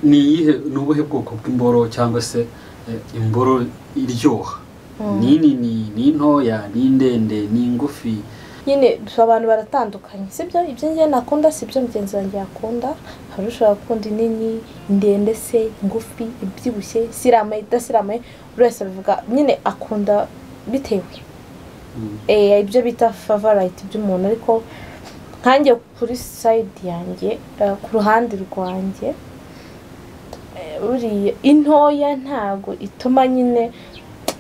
ni iyihe ni ubuhe bwoko bw'imboro cyangwa se eh, imboro iryoha ni nini ni ntoya ni ndende ni ngufi nyine abantu baratandukanye sibyo ibyo ngiye nakunda sibyo mugenzi wanjye yakunda hari ushobora gukunda inini ndende se ngufi ibyibushye siramaye idasiramaye buri wese abivuga nyine akunda bitewe Mm. Eh, ibyo bita favorite by'umuntu ariko nkanjye kuri side yanjye eh, ku ruhande rwanjye eh, buriya intoya ntago ituma nyine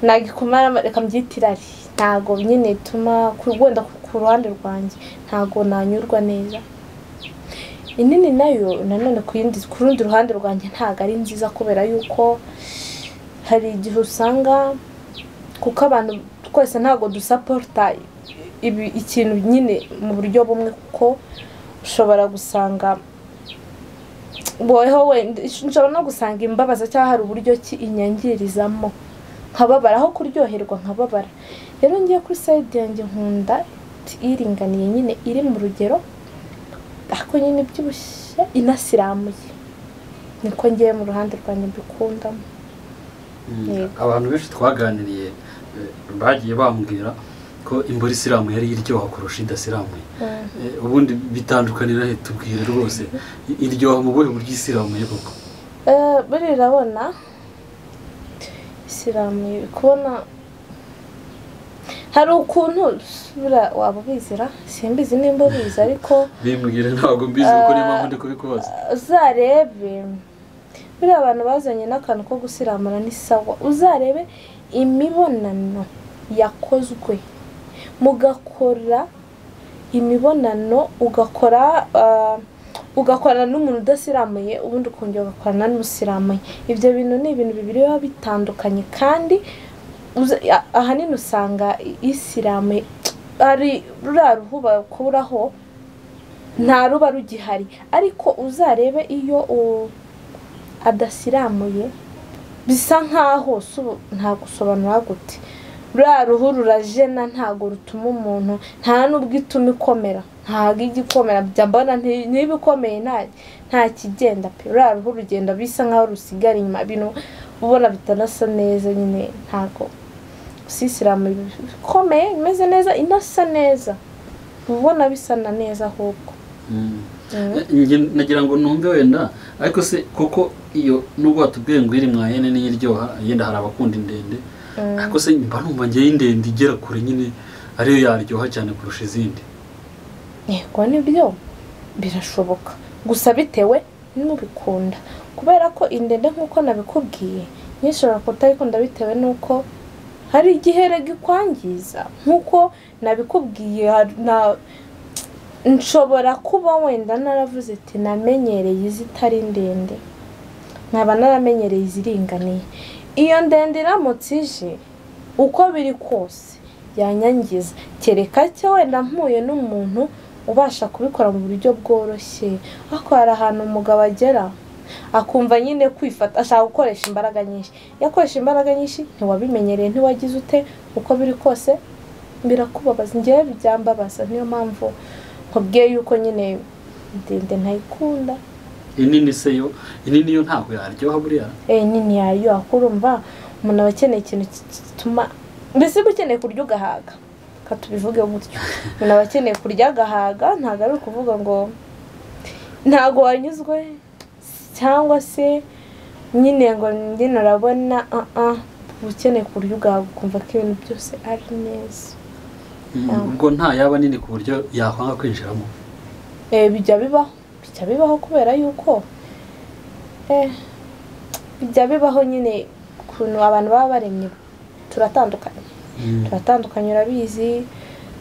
nagikomara reka mbyite irari ntago nyine ituma ku- wenda ku- ku ruhande rwanjye ntago nanyurwa neza inini nayo nanone ku yindi ku rundi ruhande rwanjye ntago ari nziza kubera yuko hari igihe usanga kuko abantu twese ntabwo dusaporita ibi ikintu nyine mu buryo bumwe kuko ushobora gusanga woweho wenda nshobora no gusanga imbabaza cyangwa hari uburyo ki inyangirizamo nkababara aho kuryoherwa nkababara rero ngiye kuri sayidi yanjye nkunda iringaniye nyine iri mu rugero ariko nyine ibyibushye inasiramuye niko ngiye mu ruhande rwanjye mbikundamo Mm. Yego. abantu benshi twaganiriye eh, bagiye bambwira ko imboro isiramuye ari iryoha kurusha idasiramuye Mm. Eh, ubundi bitandukanira he tubwire rwose I- iryoha mu buhe buryo isiramuye koko Eh, buriya urabona isilamu iri kubona hari ukuntu buriya waba ubizira simbizi nimba ubizi ariko bimbwire ntabwo mbizi kuko niyo mpamvu Ah. ndi kubikubaza uzarebe buriya abantu bazanye n'akantu ko gusiramura ni sawa uzarebe imibonano yakozwe mugakora imibonano ugakora ah, ugakorana n'umuntu udasiramuye ubundi ukongera ugakorana n'umusiramuye ibyo bintu ni ibintu bibiri biba bitandukanye kandi uza- a- ahanini usanga isilamu hari ruriya ruhu bakuraho nta ruba rugihari ariko uzarebe iyo u- adasiramuye bisa nkaho si ubu- nta gusobanura gute ruriya ruhu rurajena ntabwo rutuma umuntu nta n'ubwo ituma ikomera ntabwo ijya ikomera njya mbona nti- niba ikomeye nta- nta kigenda pe ruriya ruhu rugenda bisa nkaho rusigara inyuma ibintu ubona bitanasa neza nyine ntabwo usisiramu ikomeye imeze neza inasa neza uba ubona bisa na neza ahubwo Mm. Njye nagira ngo numve wenda ariko se koko iyo nubwo watubwiye ngo iri mwayene niyo iryoha yenda hari abakunda indende ariko se mba numva ngewe indende igera kure nyine ariyo yaryoha cyane kurusha izindi yego nibyo birashoboka gusa bitewe n'ubikunda kubera ko indende nk'uko nabikubwiye nishobora kutayikunda bitewe n'uko hari igihe rega ikwangiza nk'uko nabikubwiye hari- na- nshobora kuba wenda naravuze ati namenyereye izitari ndende nkaba naramenyereye iziringaniye iyo ndende iramutse ije uko biri kose yanyangiza kereka cyo wenda mpuye n'umuntu ubasha kubikora mu buryo bworoshye ariko hari ahantu umugabo agera akumva nyine kwifata ashaka gukoresha imbaraga nyinshi iyo akoresha imbaraga nyinshi ntiwabimenyereye ntiwagize ute uko biri kose birakubabaza ngewe byambabaza niyo mpamvu nkubwiye yuko nyine ndende ntayikunda inini se yo inini yo ntabwo yaryoha buriya eh nyine yaryoha kurumva umuntu aba akeneye ikintu ki- ki- gituma mbese uba ukeneye kurya ugahaga reka tubivuge gutyo umuntu aba akeneye kurya agahaga ntabwo ari ukuvuga ngo ntabwo wanyuzwe cyangwa se nyine ngo nyine urabona ah ah uba ukeneye kurya ugahaga ukumva ko ibintu byose ari neza Mm, Ah. ubwo nta yaba nini ku buryo yakwanga kwinjiramo eh bijya bibaho bijya bibaho kubera yuko eh bijya bibaho nyine ukuntu abantu baba baremye turatandukanye Mm. turatandukanye urabizi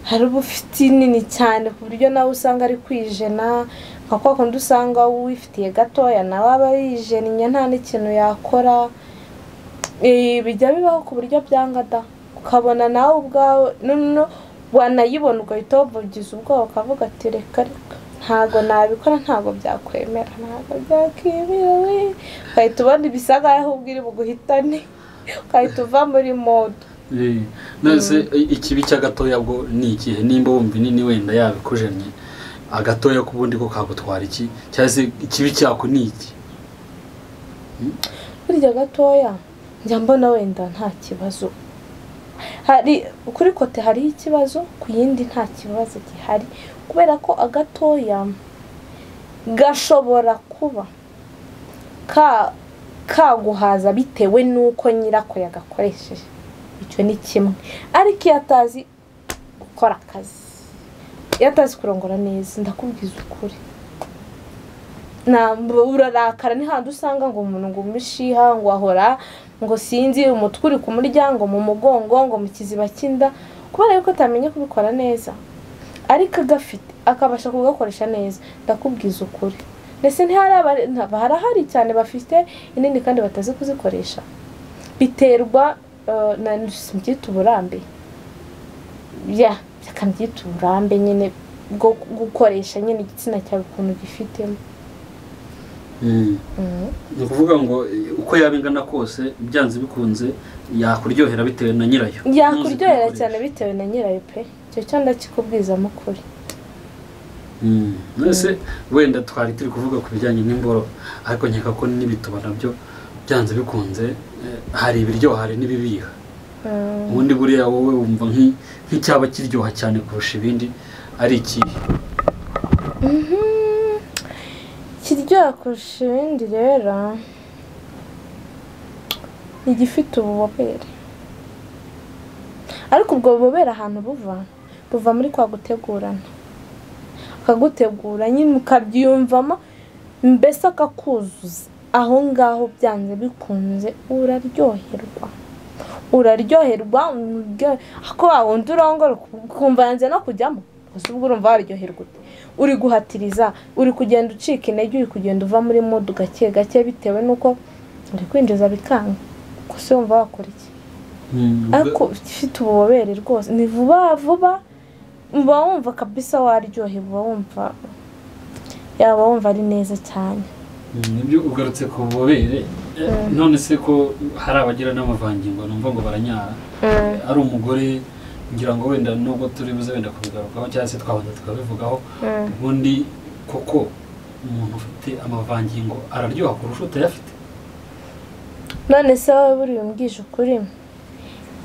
hari uba ufite nini cyane ku buryo nawe usanga ari kwijena nka kwa kundi usanga wifitiye gatoya nawe aba yijeniye nta n'ikintu yakora Eh, bijya bibaho ku buryo byanga da ukabona nawe ubwawe noneho wanayibona ugahita wabugiza ubwoba ukavuga ati reka reka ntabwo nabikora ntabwo byakwemera ntabwo byakwemewe ugahita ubona ibisa nkaho ubwiri buguhitane ugahita uva muri modo Eh, nonese ikibi cy'agatoya bwo ni ikihe nimba wumva inini wenda yabikujemye agatoya k'ubundi ko kagutwara iki cyangwa se ikibi cyako ni iki burya gatoya njya mbona wenda nta kibazo hari kuri kote hariho ikibazo ku yindi nta kibazo gihari kubera ko agatoya gashobora kuba ka kaguhaza bitewe n'uko nyirako yagakoresheje icyo ni kimwe ariko iyo atazi gukora akazi iyo atazi kurongora neza ndakubwiza ukuri ntabwo urarakara ni handi usanga ngo umuntu ngo umushiha ngo ahora ngo sinzi umutwe uri ku muryango mu mugongo ngo mu kiziba cy'inda kubera yuko utamenye kubikora neza ariko agafite akabasha kugakoresha neza ndakubwiza ukuri ndetse harahari cyane bafite inini kandi batazi kuzikoresha biterwa na byita uburambe byita uburambe nyine bwo gukoresha nyine igitsina cyawe ukuntu gifitemo ni ukuvuga ngo uko yaba ingana kose byanze bikunze yakuryohera bitewe na nyirayo yakuryohera cyane bitewe na nyirayo pe icyo cyo ndakikubwiza mukuri mbese wenda twari turi kuvuga ku bijyanye n'imboro ariko nkeka ko n'ibituba nabyo byanze bikunze hari ibiryoha hari n'ibibiha ubundi buriya wowe wumva nk'icyaba kiryoha cyane kurusha ibindi ari ikihe kiryoha kurusha ibindi rero ni igifite ububobere ariko ubwo bubobere ahantu buva buva muri kwa gutegurana akagutegura nyine ukabyiyumvamo mbese akakuzuza aho ngaho byanze bikunze uraryoherwa uraryoherwa ko wundi urongora ukumva yanze no kujyamo gusa ubwo urumva waryoherwa ute uri guhatiriza uri kugenda ucika intege uri kugenda uva muri mudu gake gake bitewe n'uko uri kwinjiza bikanga gusa wumva wakora iki ariko ifite ububobere rwose ni vuba vuba uba wumva kabisa waryohewe uba wumva yaba wumva ari neza cyane nibyo ugarutse ku bubobere none se ko hari abagira n'amavangingo numva ngo baranyara ari umugore ngira ngo wenda nubwo turi buze wenda kubigarukaho cyangwa se twabanza tukabivugaho ubundi koko umuntu ufite amavangingo araryoha kurusha utayafite none se wowe buri umbwije ukuri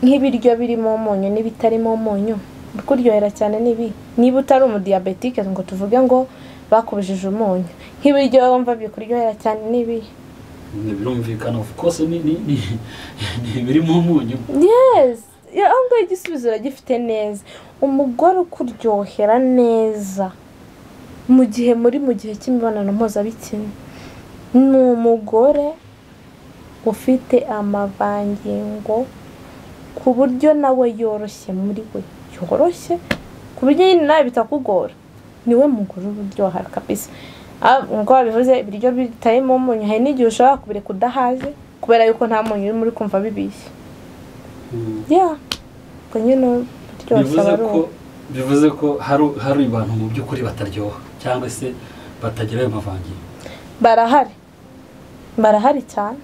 nk'ibiryo birimo umunyu n'ibitarimo umunyu kuryohera cyane nibi niba utari umudiyabetike ngo tuvuge ngo bakubujije umunyu nk'ibiryo wumva bikuryohera cyane nibi birumvikana kose birimo umunyu yesi aho ngaho igisubizo uragifite neza umugore ukuryohera neza mu gihe muri mu gihe cy'imibonano mpuzabitsina ni umugore ufite amavangingo ku buryo nawe yoroshye muri we cyoroshye ku buryo nyine nawe bitakugora niwe mugore uryoha kabisa nk'uko babivuze ibiryo bitarimo umunyu hari n'igihe ushobora kubireka udahaze kubera yuko nta munyu urimo uri kumva bibishye ubwo nyine uryoshye aba ari uwo bivuze ko hari abantu mu by'ukuri bataryoha cyangwa se batagira ayo mavangingo barahari barahari cyane